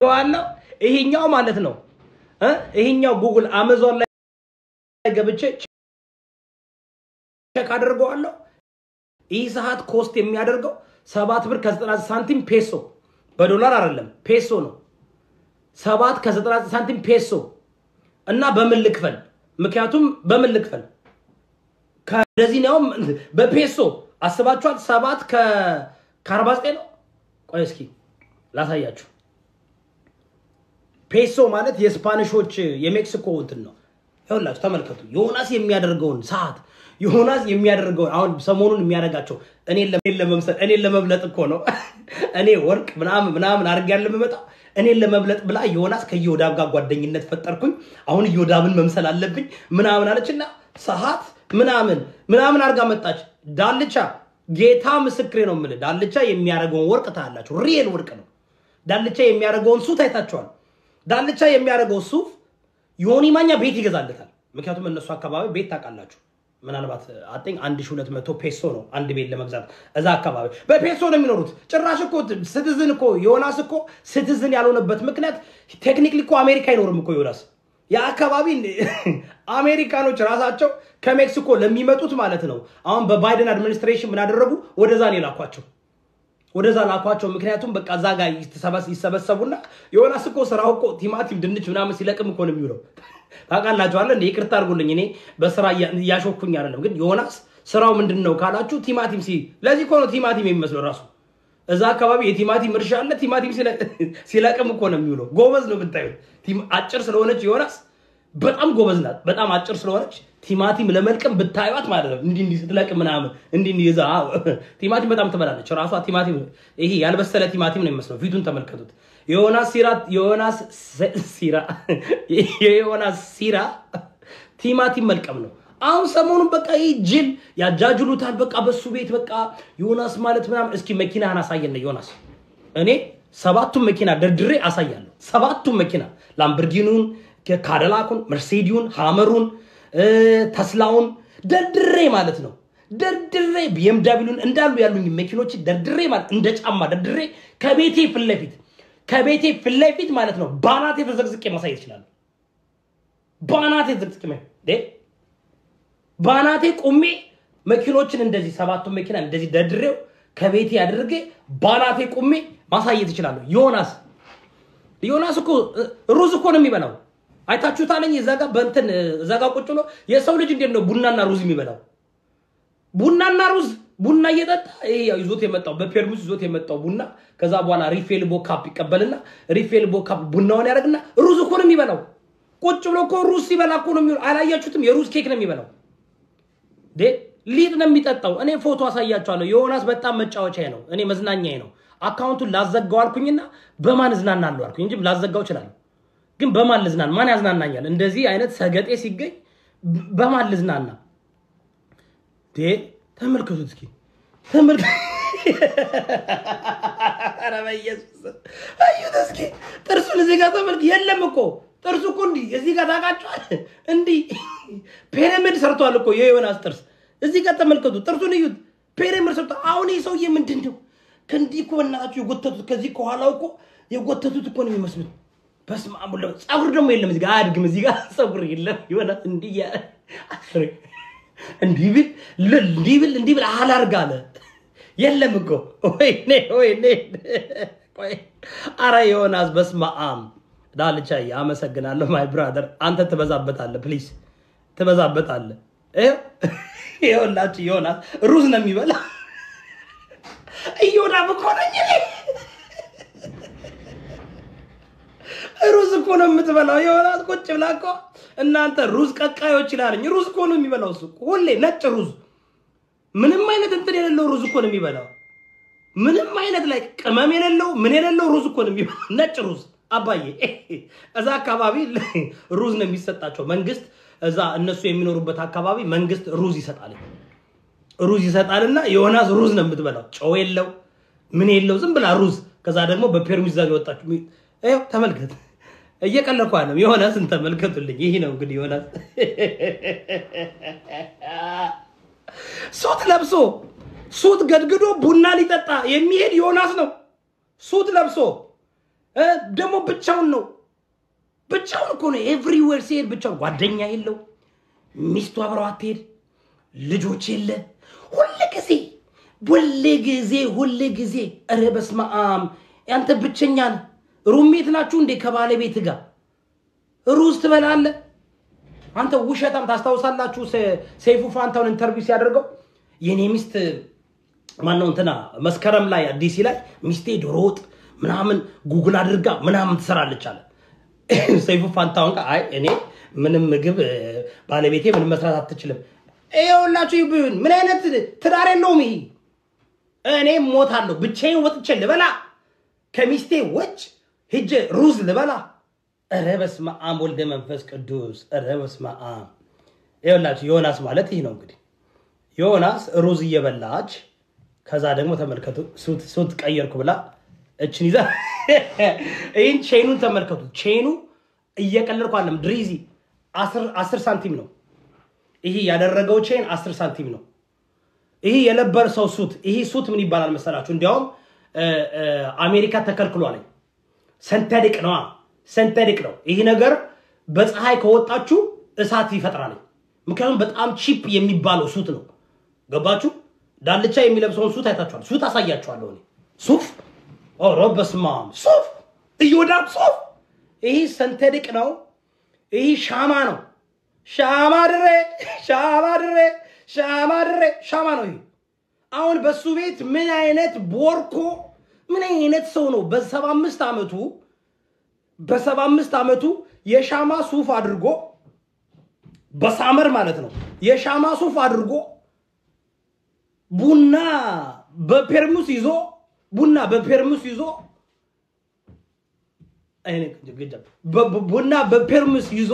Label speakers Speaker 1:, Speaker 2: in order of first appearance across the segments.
Speaker 1: ዋለው ይሄኛው ማለት ነው እ ይሄኛው ጉግል አማዞን ላይ ገብቼ ቼክ አድርገዋለሁ። ይህ ሰዓት ኮስት የሚያደርገው ሰባት ብር ከዘጠና ሳንቲም ፔሶ በዶላር አይደለም ፔሶ ነው። ሰባት ከዘጠና ሳንቲም ፔሶ እና በምን ልክፈል? ምክንያቱም በምን ልክፈል? ከደዚህ ነው በፔሶ አስባችኋል። ሰባት ከአርባ ዘጠኝ ነው። ቆይ እስኪ ላሳያችሁ። ፔሶ ማለት የስፓኒሾች የሜክሲኮ እንትን ነው። ይኸውላችሁ ተመልከቱ። ዮናስ የሚያደርገውን ሰዓት ዮናስ የሚያደርገውን አሁን ሰሞኑን የሚያደርጋቸው እኔን ለመምሰል እኔን ለመብለጥ እኮ ነው። እኔ ወርቅ ምናምን ምናምን አድርጌ ያለ የምመጣው እኔን ለመብለጥ ብላ ዮናስ ከዮዳብ ጋር ጓደኝነት ፈጠርኩኝ። አሁን ዮዳብን መምሰል አለብኝ ምናምን አለችና ሰዓት ምናምን ምናምን አድርጋ መጣች። ዳልቻ ጌታ ምስክሬ ነው የምልህ ዳልቻ የሚያደርገውን ወርቅ ታያላችሁ። ሪየል ወርቅ ነው። ዳልቻ የሚያደርገውን ሱፍ አይታችኋል። ዳልቻ የሚያደርገው ሱፍ ዮኒ ማኛ ቤት ይገዛለታል። ምክንያቱም እነሱ አካባቢ ቤት ታውቃላችሁ። ምናልባት አጤኝ አንድ ሺህ ሁለት መቶ ፔሶ ነው አንድ ቤት ለመግዛት እዛ አካባቢ በፔሶ ነው የሚኖሩት። ጭራሽ እኮ ስትዝን እኮ ዮናስ እኮ ስትዝን ያልሆነበት ምክንያት ቴክኒክሊ እኮ አሜሪካ አይኖርም እኮ ዮናስ የአካባቢ አሜሪካኖች ራሳቸው ከሜክሲኮ ለሚመጡት ማለት ነው። አሁን በባይደን አድሚኒስትሬሽን ምን አደረጉ? ወደዛ ነው የላኳቸው ወደዛ ላኳቸው። ምክንያቱም በቃ እዛ ጋር ይሰበሰቡና ዮናስ እኮ ስራው እኮ ቲማቲም፣ ድንች ምናምን ሲለቅም እኮ ነው የሚውለው። ታውቃላችኋለ እንደ ይቅርታ አድርጉልኝ፣ እኔ በስራ እያሾኩኝ አይደለም። ግን ዮናስ ስራው ምንድን ነው ካላችሁ ቲማቲም ሲ ለዚህ እኮ ነው ቲማቲም የሚመስለው ራሱ እዛ አካባቢ የቲማቲም እርሻ አለ። ቲማቲም ሲለቅም እኮ ነው የሚውለው። ጎበዝ ነው ብታዩት። አጭር ስለሆነች ዮናስ በጣም ጎበዝ ናት። በጣም አጭር ስለሆነች ቲማቲም ለመልቀም ብታዩት ማለት ነው እንዲህ እንዲህ ስትለቅም ምናምን እንዲህ እንዲህ ይዛ ቲማቲም በጣም ትበላለች። ራሷ ቲማቲም ይሄ ያልበሰለ ቲማቲም ነው የሚመስለው። ፊቱን ተመልከቱት። የዮናስ ሲራ የዮናስ ሲራ የዮናስ ሲራ ቲማቲም መልቀም ነው። አሁን ሰሞኑን በቃ ይህ ጅል ያጃጅሉታል። በቃ በሱ ቤት በቃ ዮናስ ማለት ምናምን። እስኪ መኪናህን አሳየን ዮናስ። እኔ ሰባቱን መኪና ደርድሬ አሳያለሁ። ሰባቱን መኪና ላምበርጊኑን፣ ካደላኩን፣ መርሴዲውን፣ ሃመሩን፣ ተስላውን ደርድሬ ማለት ነው ደርድሬ ቢኤምዳብሊውን እንዳሉ ያሉኝ መኪኖች ደርድሬ ማለት እንደ ጫማ ደርድሬ ከቤቴ ፊት ለፊት ከቤቴ ፊት ለፊት ማለት ነው ባናቴ ተዘቅዝቄ ማሳየት ይችላል። ባናቴ ተዘቅዝቄ ባናቴ ቁሜ መኪኖችን እንደዚህ ሰባቱን መኪና እንደዚህ ደርድሬው ከቤቴ አድርጌ ባናቴ ቁሜ ማሳየት ይችላለሁ። ዮናስ ዮናስ እኮ ሩዝ እኮ ነው የሚበላው። አይታችሁታለኝ እዛ ጋር በእንትን እዛ ጋር ቁጭ ብሎ የሰው ልጅ እንዴት ነው ቡናና ሩዝ የሚበላው? ቡናና ሩዝ ቡና እየጠጣ ይሄ ይዞት የመጣው በፔርሙስ ይዞት የመጣው ቡና ከዛ በኋላ ሪፌል ቦካፕ ይቀበልና ሪፌል ቦካፕ ቡናውን ያደርግና ሩዝ እኮ ነው የሚበላው። ቁጭ ብሎ እኮ ሩዝ ሲበላ እኮ ነው የሚውለው። አላያችሁትም? የሩዝ ኬክ ነው የሚበላው። ሊጥ ነው የሚጠጣው። እኔ ፎቶ አሳያችኋለሁ። ዮናስ በጣም መጫወቻዬ ነው፣ እኔ መዝናኛዬ ነው። አካውንቱን ላዘጋው አልኩኝና በማን እዝናናለሁ አልኩኝ እንጂ ላዘጋው እችላለሁ። ግን በማን ልዝናና? ማን ያዝናናኛል? እንደዚህ አይነት ሰገጤ ሲገኝ በማን ልዝናና? ተመልከቱት እስኪ ተመልከ ኧረ በኢየሱስ አዩት እስኪ ጥርሱን እዚህ ጋር ተመልክ። የለም እኮ ጥርሱ እኮ እንዲህ እዚህ ጋር ታውቃቸዋል። እንዲህ ፒራሚድ ሰርቷል እኮ የዮናስ ጥርስ እዚህ ጋር ተመልከቱ። ጥርሱን እዩት። ፒራሚድ ሰርቷል። አሁን ይህ ሰውዬ ምንድን ነው ከእንዲህ እኮ በእናታችሁ የጎተቱት ከዚህ ከኋላው እኮ የጎተቱት እኮ ነው የሚመስሉት። በስመ አብ ወወልድ ፀጉር ደግሞ የለም እዚህ ጋር አያድግም። እዚህ ጋር ፀጉር የለም። ዮናስ እንዲህ እያለ እንዲህ ብል እንዲህ ብል እንዲህ ብል አላርግ አለ። የለም እኮ ወይኔ ወይኔ። ቆይ አረ ዮናስ በስመ አብ ዳልቻዬ፣ አመሰግናለሁ ማይ ብራደር። አንተ ትበዛበታለህ፣ ፕሊዝ ትበዛበታለህ። ይኸውላችሁ ዮናስ ሩዝ ነው የሚበላ። እዮዳብ እኮ ነኝ እኔ። ሩዝ እኮ ነው የምትበላው ዮናስ። ቁጭ ብላ እኮ እናንተ ሩዝ ቀቃዮች ይላለኝ። ሩዝ እኮ ነው የሚበላው እሱ ሁሌ ነጭ ሩዝ፣ ምንም አይነት እንትን የሌለው ሩዝ እኮ ነው የሚበላው። ምንም አይነት ላይ ቅመም የሌለው ምን የሌለው ሩዝ እኮ ነው የሚበላው፣ ነጭ ሩዝ። አባዬ እዛ አካባቢ ሩዝ ነው የሚሰጣቸው። መንግስት እዛ እነሱ የሚኖሩበት አካባቢ መንግስት ሩዝ ይሰጣል። ሩዝ ይሰጣልና ዮናስ ሩዝ ነው የምትበላው። ጨው የለው ምን የለው ዝም ብላ ሩዝ። ከዛ ደግሞ በፔርሙዝ ዛ የወጣችሁ ይኸው ተመልከት። እየቀለኩ አለም ዮናስን ተመልከቱልኝ። ይህ ነው እንግዲህ ዮናስ ሱት ለብሶ ሱት ገድግዶ ቡና ሊጠጣ የሚሄድ ዮናስ ነው። ሱት ለብሶ እ ደግሞ ብቻውን ነው ብቻውን እኮ ነው። ኤቭሪዌር ሲሄድ ብቻውን ጓደኛ የለው፣ ሚስቱ አብረው አትሄድ፣ ልጆች የለ። ሁል ጊዜ ሁል ጊዜ ሁል ጊዜ ኧረ በስመ አብ ያንተ ብቸኛ ነህ። ሩሜት ናችሁ እንዴ ከባለቤት ጋር ሩዝ ትበላለህ? አንተ ውሸታም። ታስታውሳላችሁ ሰ- ሰይፉ ፋንታውን ኢንተርቪው ሲያደርገው የኔ ሚስት ማነው እንትና መስከረም ላይ አዲሲ ላይ ሚስቴ ዶሮ ወጥ ምናምን ጉግል አድርጋ ምናምን ትሰራለች አለ። ሰይፉ ፋንታውን ጋር አይ እኔ ምንም ምግብ እ፣ ባለቤቴ ምንም መስራት አትችልም። ይኸውላችሁ ይብን ምን አይነት ትዳር የለውም ይሄ። እኔ ሞታለሁ ብቻዬን ወጥቼ ልበላ ከሚስቴ ውጭ ሂጄ ሩዝ ልበላ። ኧረ በስመ አብ ወልደ መንፈስ ቅዱስ። ኧረ በስመ አብ። ይኸውላችሁ ዮናስ ማለት ይህ ነው እንግዲህ ዮናስ ሩዝ እየበላች ከዛ ደግሞ ተመልከቱ ሱት ሱት ቀየርኩ ብላ እችን ይዛ ይህን ቼኑን ተመልከቱ። ቼኑ እየቀለድኩ አለም ድሪዚ አስር ሳንቲም ነው። ይሄ ያደረገው ቼን አስር ሳንቲም ነው። ይሄ የለበሰው ሱት ይሄ ሱት ምን ይባላል መሰላችሁ? እንዲያውም እ፣ እ፣ አሜሪካ ተከልክሏል። ሰንተድቅ ነዋ፣ ሰንተድቅ ነው። ይህ ነገር በፀሐይ ከወጣችሁ እሳት ይፈጥራል። ምክንያቱም በጣም ቺፕ የሚባለው ሱት ነው። ገባችሁ? ዳልቻ የሚለብሰውን ሱት አይታችኋል። ሱት አሳያችኋለሁ እኔ ሱፍ። ኧረ በስመ አብ ሱፍ፣ እዮዳብ ሱፍ። ይህ ሰንተድቅ ነው። ይህ ሻማ ነው። ሻማ ድሬ፣ ሻማ ድሬ፣ ሻማ ድሬ፣ ሻማ ነው ይሄ። አሁን በሱ ቤት ምን አይነት ቦርኮ ምን አይነት ሰው ነው በሰባ አምስት ዓመቱ በሰባ አምስት ዓመቱ የሻማ ሱፍ አድርጎ በሳመር ማለት ነው የሻማ ሱፍ አድርጎ ቡና በፔርሙስ ይዞ ቡና በፔርሙስ ይዞ አይኔ ግጃ በ- በ- ቡና በፔርሙስ ይዞ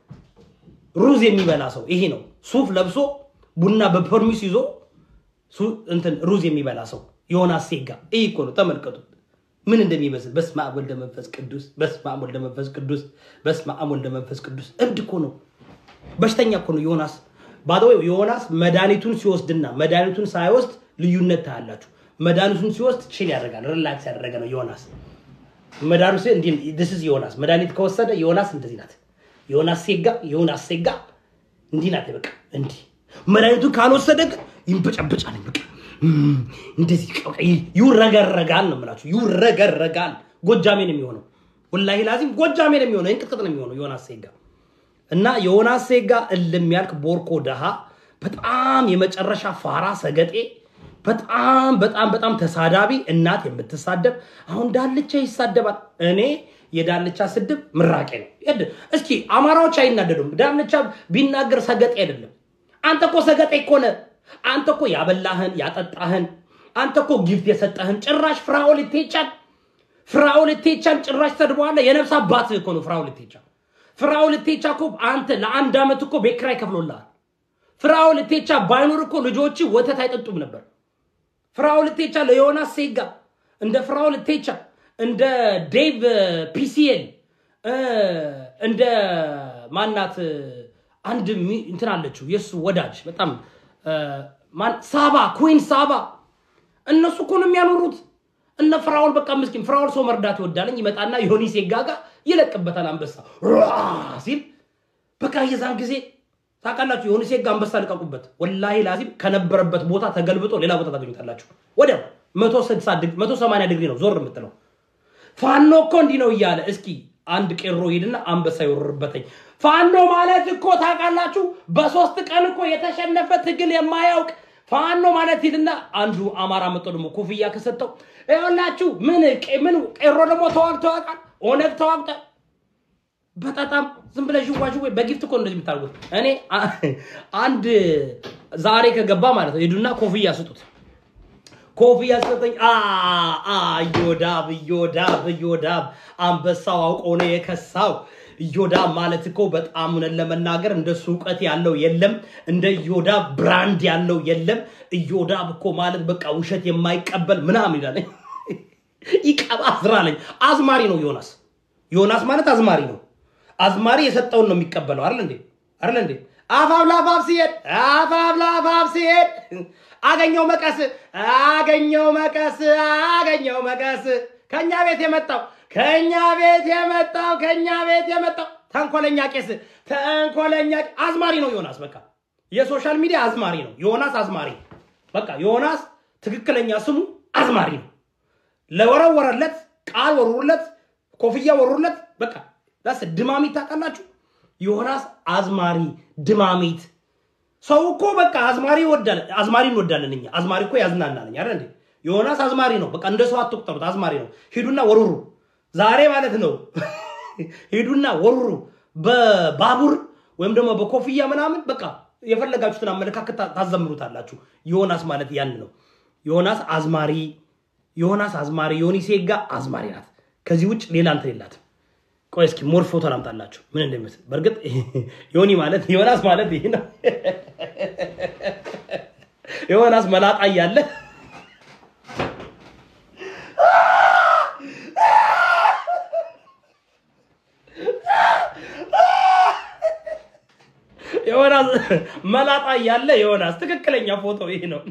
Speaker 1: ሩዝ የሚበላ ሰው ይሄ ነው። ሱፍ ለብሶ ቡና በፐርሚስ ይዞ ሱ- እንትን ሩዝ የሚበላ ሰው ዮናስ ሴጋ ይህ እኮ ነው። ተመልከቱ ምን እንደሚመስል። በስመ አብ ወልደ መንፈስ ቅዱስ፣ በስመ አብ ወልደ መንፈስ ቅዱስ፣ በስመ አብ ወልደ መንፈስ ቅዱስ። እብድ እኮ ነው፣ በሽተኛ እኮ ነው ዮናስ። ባደወ ዮናስ መድኃኒቱን ሲወስድና መድኃኒቱን ሳይወስድ ልዩነት ታያላችሁ። መድኃኒቱን ሲወስድ ቺል ያደርጋል፣ ሪላክስ ያደረገ ነው ዮናስ። መድኃኒቱ እንዲህ this is ዮናስ መድኃኒት ከወሰደ ዮናስ እንደዚህ ናት። ዮናስ ሴጋ ዮናስ ሴጋ እንዲህ ናት። በቃ እንዲህ መድኃኒቱን ካልወሰደ ግን ይንበጫበጫል። በቃ እም፣ እንደዚህ በቃ ይውረገረጋል ነው የምላችሁ። ይውረገረጋል። ጎጃሜ ነው የሚሆነው። ወላሂ ላዚም ጎጃሜ ነው የሚሆነው። እንቅጥቅጥ ነው የሚሆነው ዮናስ ሴጋ እና ዮናስ ሴጋ እልም ያልክ ቦርኮ ደሃ፣ በጣም የመጨረሻ ፋራ ሰገጤ፣ በጣም በጣም በጣም ተሳዳቢ፣ እናት የምትሳደብ አሁን ዳልቻ ይሳደባል። እኔ የዳልቻ ስድብ ምራቄ ነው። የድ- እስኪ አማራዎች አይናደዱም። ዳልቻ ቢናገር ሰገጤ አይደለም። አንተ እኮ ሰገጤ እኮ ነህ። አንተ እኮ ያበላህን ያጠጣህን፣ አንተ እኮ ጊፍት የሰጠህን ጭራሽ ፍራኦል ኢቴቻን ፍራኦል ኢቴቻን ጭራሽ ሰድበዋለህ። የነፍስ አባትህ እኮ ነው ፍራኦል ኢቴቻ። ፍራኦል ኢቴቻ እኮ አንተ ለአንድ ዓመት እኮ ቤት ኪራይ ከፍሎልሃል። ፍራኦል ኢቴቻ ባይኖር እኮ ልጆች ወተት አይጠጡም ነበር። ፍራኦል ኢቴቻ ለዮናስ ሴጋ እንደ ፍራኦል ኢቴቻ እንደ ዴቭ ፒሲኤል እንደ ማናት አንድ ሚ- እንትን አለችው የእሱ ወዳጅ በጣም እ፣ ማን ሳባ ኩዊን ሳባ እነሱ እኮ ነው የሚያኖሩት። እነ ፍራኦል በቃ ምስኪን ፍራኦል ሰው መርዳት ይወዳለኝ ይመጣና ዮኒ ሴጋ ጋር ይለቅበታል አንበሳ ሯ ሲል በቃ የዛን ጊዜ ታውቃላችሁ የሆነ ሴጋ አንበሳ ልቀቁበት። ወላሂ ላዚም ከነበረበት ቦታ ተገልብጦ ሌላ ቦታ ታገኙታላችሁ። ወዲያው 160 ዲግሪ 180 ዲግሪ ነው ዞር የምትለው። ፋኖ እኮ እንዲህ ነው እያለ እስኪ አንድ ቄሮ ሄድና አንበሳ ይወርርበተኝ። ፋኖ ማለት እኮ ታውቃላችሁ በሶስት ቀን እኮ የተሸነፈ ትግል የማያውቅ ፋኖ ማለት ሂድና አንዱ አማራ መጥቶ ደግሞ ኮፍያ ከሰጠው ይኸውላችሁ ምን ቄ- ምን ቄሮ ደግሞ ተዋግቶ ያውቃል። ኦነግ ተዋግቷል። በጣም ዝም ብለሽ ዋሽ ወይ በጊፍት እኮ እንደዚህ የምታደርጉት። እኔ አ- አንድ ዛሬ ከገባ ማለት ነው ሄዱና ኮፍያ ስጡት። ኮፍያ ስጠኝ። አ አ እዮዳብ እዮዳብ እዮዳብ አንበሳው አውቆ ነው የከሳው። እዮዳብ ማለት እኮ በጣም እውነት ለመናገር እንደሱ እውቀት ያለው የለም፣ እንደ እዮዳብ ብራንድ ያለው የለም። እዮዳብ እኮ ማለት በቃ ውሸት የማይቀበል ምናምን ይላለኝ ይቀባዝራለኝ። አዝማሪ ነው ዮናስ። ዮናስ ማለት አዝማሪ ነው። አዝማሪ የሰጠውን ነው የሚቀበለው አይደል እንዴ? አይደል እንዴ? አፋብ ላፋብ ሲሄድ አፋብ ላፋብ ሲሄድ አገኘው መቀስ አገኘው መቀስ አገኘው መቀስ ከኛ ቤት የመጣው ከኛ ቤት የመጣው ከኛ ቤት የመጣው ተንኮለኛ ቄስ ተንኮለኛ አዝማሪ ነው ዮናስ። በቃ የሶሻል ሚዲያ አዝማሪ ነው ዮናስ። አዝማሪ በቃ ዮናስ ትክክለኛ ስሙ አዝማሪ ነው። ለወረወረለት ቃል ወሩለት፣ ኮፍያ ወሩለት። በቃ ዳስ ድማሚት ታውቃላችሁ። ዮናስ አዝማሪ ድማሚት። ሰው እኮ በቃ አዝማሪ ይወዳል። አዝማሪ እንወዳለን እኛ። አዝማሪ እኮ ያዝናናል አይደል እንዴ? ዮናስ አዝማሪ ነው። በቃ እንደ ሰው አትቁጠሩት። አዝማሪ ነው። ሂዱና ወሩሩ ዛሬ ማለት ነው። ሂዱና ወሩሩ በባቡር ወይም ደግሞ በኮፍያ ምናምን በቃ የፈለጋችሁትን አመለካከት ታዘምሩታላችሁ። ዮናስ ማለት ያን ነው። ዮናስ አዝማሪ ዮናስ አዝማሪ ዮኒ ሴጋ አዝማሪ ናት። ከዚህ ውጭ ሌላ እንትን የላትም። ቆይ እስኪ ሞር ፎቶ ላምጣላችሁ ምን እንደሚመስል። በእርግጥ ዮኒ ማለት ዮናስ ማለት ይህ ነው። ዮናስ መላጣ እያለ ዮናስ መላጣ እያለ ዮናስ ትክክለኛ ፎቶ ይህ ነው።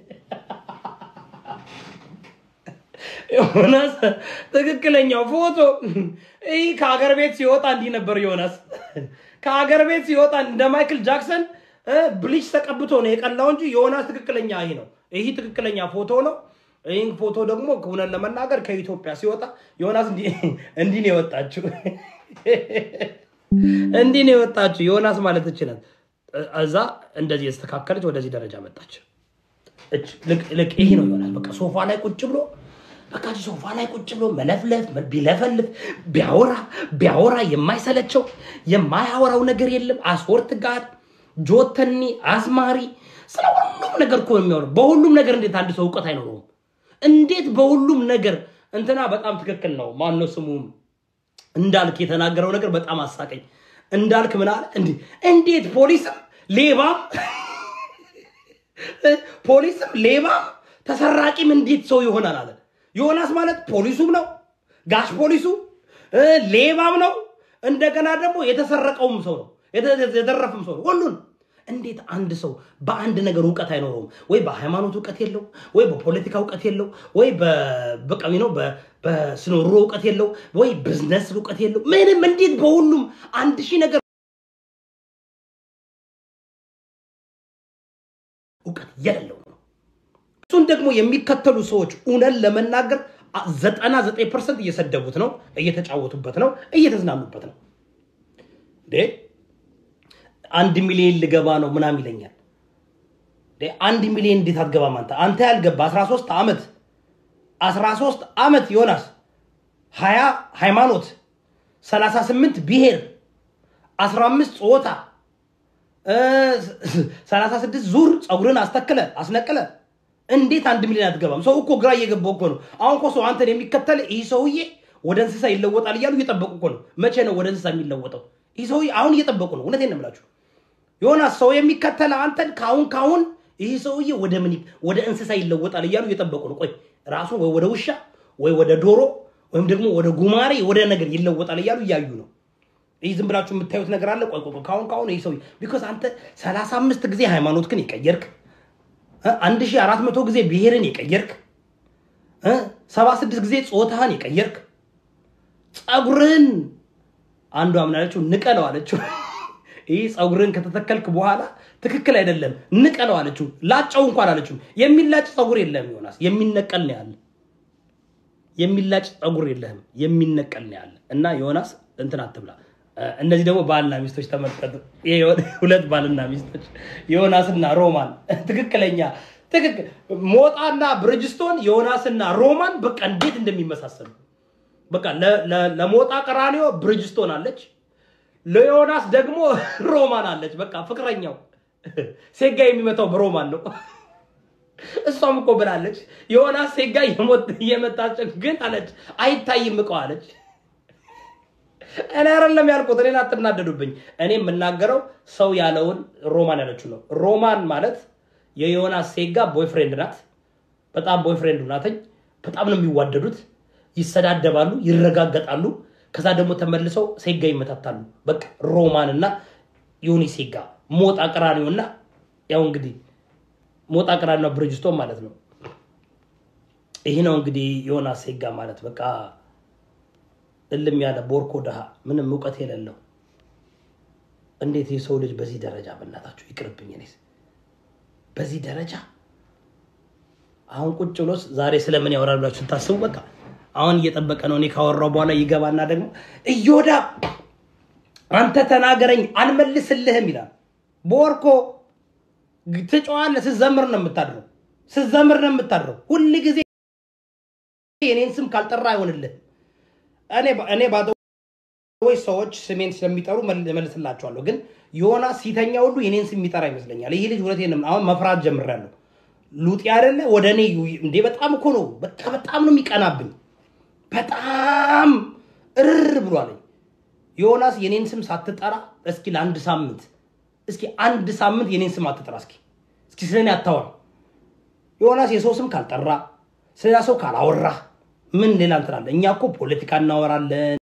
Speaker 1: ዮናስ ትክክለኛው ፎቶ ይህ ከሀገር ቤት ሲወጣ እንዲህ ነበር። ዮናስ ከሀገር ቤት ሲወጣ እንደ ማይክል ጃክሰን ብሊች ተቀብቶ ነው የቀላው እንጂ ዮናስ ትክክለኛ ይህ ነው። ይህ ትክክለኛ ፎቶ ነው። ይህን ፎቶ ደግሞ እውነት ለመናገር ከኢትዮጵያ ሲወጣ ዮናስ እንዲህ ነው የወጣችው። እንዲህ ነው የወጣችው። ዮናስ ማለት ይችላል። እዛ እንደዚህ የተስተካከለች ወደዚህ ደረጃ መጣች። ልክ ይሄ ነው ዮናስ። በቃ ሶፋ ላይ ቁጭ ብሎ በቃ ሶፋ ላይ ቁጭ ብሎ መለፍለፍ ቢለፈልፍ ቢያወራ ቢያወራ የማይሰለቸው የማያወራው ነገር የለም። አስወርት ጋር ጆተኒ አዝማሪ ስለ ሁሉም ነገር እኮ ነው የሚያወራው። በሁሉም ነገር እንዴት አንድ ሰው እውቀት አይኖረውም? እንዴት በሁሉም ነገር እንትና በጣም ትክክል ነው። ማነው ስሙ እንዳልክ የተናገረው ነገር በጣም አሳቀኝ። እንዳልክ ምን አለ? እንዴ እንዴት ፖሊስም ሌባም ፖሊስም ሌባም ተሰራቂም እንዴት ሰው ይሆናል አለ። ዮናስ ማለት ፖሊሱም ነው፣ ጋሽ ፖሊሱ ሌባም ነው፣ እንደገና ደግሞ የተሰረቀውም ሰው ነው፣ የተዘረፈም ሰው ነው። ሁሉን እንዴት አንድ ሰው በአንድ ነገር እውቀት አይኖረውም? ወይ በሃይማኖት እውቀት የለው፣ ወይ በፖለቲካ እውቀት የለው፣ ወይ በቀሚ ነው በስኖሮ እውቀት የለው፣ ወይ ብዝነስ እውቀት የለው። ምንም እንዴት በሁሉም አንድ ሺህ ነገር እውቀት የሌለው ነው። እሱን ደግሞ የሚከተሉ ሰዎች እውነት ለመናገር ዘጠና ዘጠኝ ፐርሰንት እየሰደቡት ነው፣ እየተጫወቱበት ነው፣ እየተዝናኑበት ነው። እንዴ አንድ ሚሊዮን ልገባ ነው ምናምን ይለኛል። አንድ ሚሊዮን እንዴት አትገባም አንተ? አንተ ያልገባ 13 ዓመት 13 ዓመት ዮናስ 20 ሃይማኖት 38 ብሔር 15 ጾታ 36 ዙር ፀጉርን አስተክለ አስነቅለ እንዴት አንድ ሚሊዮን አትገባም? ሰው እኮ ግራ እየገባው እኮ ነው። አሁን እኮ ሰው አንተን የሚከተል ይህ ሰውዬ ወደ እንስሳ ይለወጣል እያሉ እየጠበቁ እኮ ነው። መቼ ነው ወደ እንስሳ የሚለወጠው? ይህ ሰውዬ አሁን እየጠበቁ ነው። እውነቴን ነው የምላችሁ ዮናስ። ሰው የሚከተል አንተን ካሁን ካሁን ይህ ሰውዬ ወደ ምን ወደ እንስሳ ይለወጣል እያሉ እየጠበቁ ነው። ቆይ ራሱ ወይ ወደ ውሻ ወይ ወደ ዶሮ ወይም ደግሞ ወደ ጉማሬ ወደ ነገር ይለወጣል እያሉ እያዩ ነው። ይህ ዝም ብላችሁ የምታዩት ነገር አለ። ቆይ ቆይ ካሁን ካሁን ይህ ሰውዬ ቢኮዝ አንተ ሰላሳ አምስት ጊዜ ሃይማኖትክን የቀየርክ አንድ ሺህ አራት መቶ ጊዜ ብሔርን የቀየርክ ሰባ ስድስት ጊዜ ጾታህን የቀየርክ ፀጉርህን አንዷ ምን አለችው? ንቀለው አለችው። ይህ ፀጉርህን ከተተከልክ በኋላ ትክክል አይደለም ንቀለው አለችው። ላጨው እንኳን አለችው። የሚላጭ ፀጉር የለህም ዮናስ፣ የሚነቀል ነው ያለ። የሚላጭ ፀጉር የለህም፣ የሚነቀል ነው ያለ። እና ዮናስ እንትን አትብላ። እነዚህ ደግሞ ባልና ሚስቶች ተመልከቱ። ሁለት ባልና ሚስቶች ዮናስና ሮማን ትክክለኛ ትክክል ሞጣና ብርጅስቶን ዮናስና ሮማን በቃ እንዴት እንደሚመሳሰሉ በቃ ለሞጣ ቀራኒዮ ብርጅስቶን አለች፣ ለዮናስ ደግሞ ሮማን አለች። በቃ ፍቅረኛው ሴጋ የሚመታው በሮማን ነው። እሷም እኮ ብላለች ዮናስ ሴጋ እየመታች ግን አለች አይታይም እቀው አለች። እኔ አይደለም ያልኩት፣ እኔን አትናደዱብኝ። እኔ የምናገረው ሰው ያለውን ሮማን ያለችው ነው። ሮማን ማለት የዮናስ ሴጋ ቦይፍሬንድ ናት። በጣም ቦይፍሬንዱ ናተኝ። በጣም ነው የሚዋደዱት። ይሰዳደባሉ፣ ይረጋገጣሉ። ከዛ ደግሞ ተመልሰው ሴጋ ይመታታሉ። በቃ ሮማን እና ዮኒ ሴጋ፣ ሞጣ ቀራኒዮ እና ያው እንግዲህ ሞጣ ቀራኒዮ ብርጅስቶን ማለት ነው። ይህ ነው እንግዲህ ዮናስ ሴጋ ማለት በቃ እልም ያለ ቦርኮ ድሃ ምንም እውቀት የሌለው እንዴት የሰው ልጅ በዚህ ደረጃ በእናታችሁ ይቅርብኝ። እኔስ በዚህ ደረጃ አሁን ቁጭ ብሎ ዛሬ ስለምን ያወራል ብላችሁ ስታስቡ በቃ አሁን እየጠበቀ ነው። እኔ ካወራው በኋላ ይገባና ደግሞ እዮዳ አንተ ተናገረኝ አልመልስልህም ይላል። ቦርኮ ትጮዋለህ። ስትዘምር ነው የምታድረው። ስትዘምር ነው የምታድረው። ሁል ጊዜ የኔን ስም ካልጠራ አይሆንልህም። እኔ እኔ ባዶ ወይ ሰዎች ስሜን ስለሚጠሩ መልስላቸዋለሁ። ግን ዮናስ ሲተኛ ሁሉ የኔን ስም የሚጠራ ይመስለኛል። ይህ ልጅ እውነቴን ነው። አሁን መፍራት ጀምሬያለሁ። ሉጤ አይደለ ወደ እኔ እንዴ! በጣም እኮ ነው በቃ በጣም ነው የሚቀናብኝ። በጣም እርር ብሏለኝ። ዮናስ የኔን ስም ሳትጠራ እስኪ ለአንድ ሳምንት እስኪ አንድ ሳምንት የኔን ስም አትጠራ። እስኪ እስኪ ስለ እኔ አታወራ። ዮናስ የሰው ስም ካልጠራ ስለ ሰው ካላወራ ምን ሌላ እንትናለ? እኛ እኮ ፖለቲካ እናወራለን